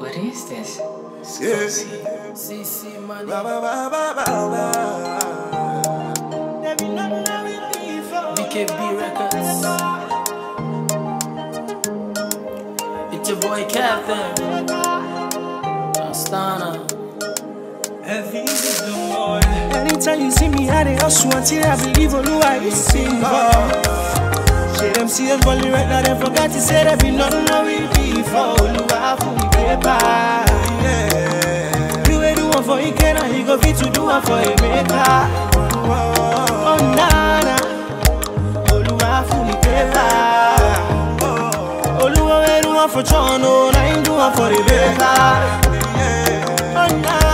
What is this? Yeah. CC money. Ba, ba, ba, ba, ba, ba. There be nothing I will leave for. BKB Records. It's your boy Captain. Astana. Anytime you see me, I dey hustle until I believe Oluwa is single. Shey them see us balling right now, they forgot to say there be nothing I will be for Oluwa for me paper. Yeah. You ain't do one for Ike, now he go fit to do one for Emeka. Oh nana, Oluwa for me paper. Oluwa wey do one for John, oh, now him do one for Rebecca. Oh nana.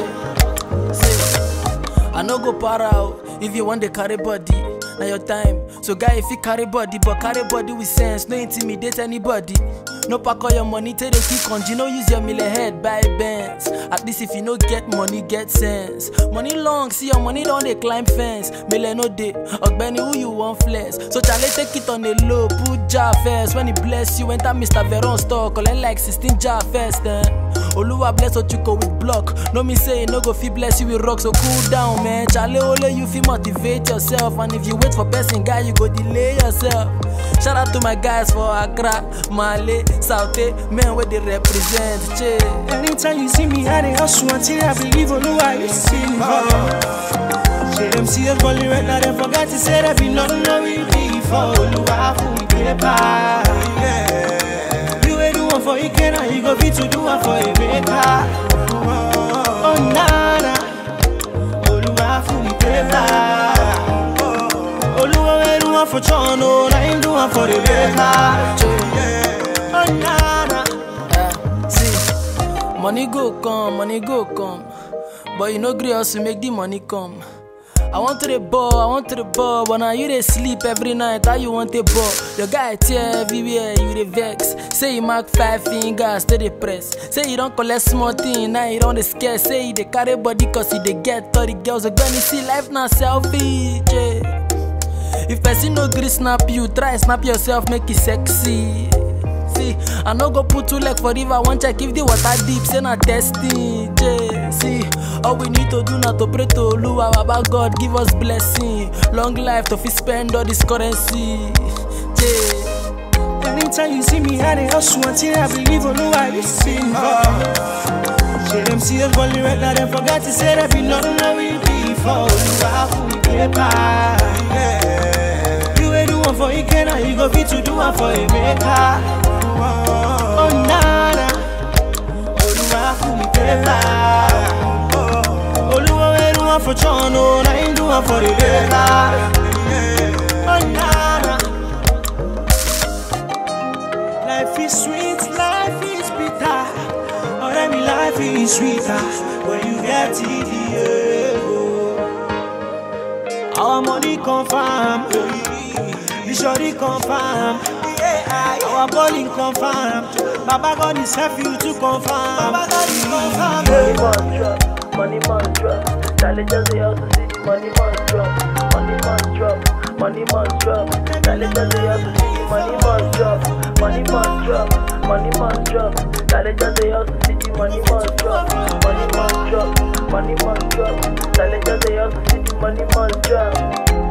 I no go para out if you want to carry body. Now your time. So guy, if you carry body, but carry body with sense, no intimidate anybody. No pack all your money, take the kick on. You no use your miller head, buy bands. At least if you no get money, get sense. Money long, see your money don't they climb fence. Miller no day, Ogbeni who you want flex. So Charlie take it on the low, put jar first. When he bless you, enter Mr. Veron store, collect like 16 jar first. Eh? Oluwa bless what you go with block. No me say no go fit bless you with rock, so cool down, man. Charlie Ole, you feel motivate yourself, and if you wait for person guy, you go delay yourself. Shout out to my guys for Accra, Male, Saute, men where they represent. Che. Anytime you see me, I dey hustle until I believe Oluwa is single. Shey them see us balling right now, they forgot to say there be nothing I will be for Oluwa for me paper. Yeah. You ain't do one for Ike, now you go fit to do one for Emeka. Oh nana, Oluwa for me paper. Oluwa wey do one for John, oh, now him do one for Rebecca. Oh nana. Eh, see, money go come, money go come. But you no gree us to make the money come. I want to the ball, I want to the ball, but now you dey sleep every night. How you want the ball? Your guy tear everywhere, you dey vex. Say you mark five fingers, stay dey press. Say you don't collect small thing, now you don't dey scare. Say you dey carry body cause you dey get 30 girls. When you see life now selfish. Yeah. If person no gree snap you, try snap yourself, make it sexy. See, I no go put two leg for river, one check if the water deep, say na testing. Yeah. See, all we need to do na to pray to Oluwa, Baba God give us blessing, long life to fit spend all this currency. Yeah. Anytime you see me, I dey hustle until I believe Oluwa is single. Shey them see us balling right now, they forgot to say there be nothing I will be for Oluwa for me paper. Yeah. You ain't do one for Ike, now you go fit to do one for Emeka. Oh nana, Oluwa for me paper. Oluwa wey do one for John, oh, now him do one for Rebecca. Oh nana. Life is sweet, life is bitter. Or every life is sweeter when you get it. Yeah. Our money confirm, the shorty confirm. Our calling confirm. Baba God is help you to confirm. Baba God is confirm. Money must drop, money must drop. Charlie just say also see the money must drop, money must drop, money must drop. Charlie just say also see the money must drop, money must drop, money must drop. Charlie just say also see the money must drop, money must drop, money must drop. Charlie just say also see the money must drop.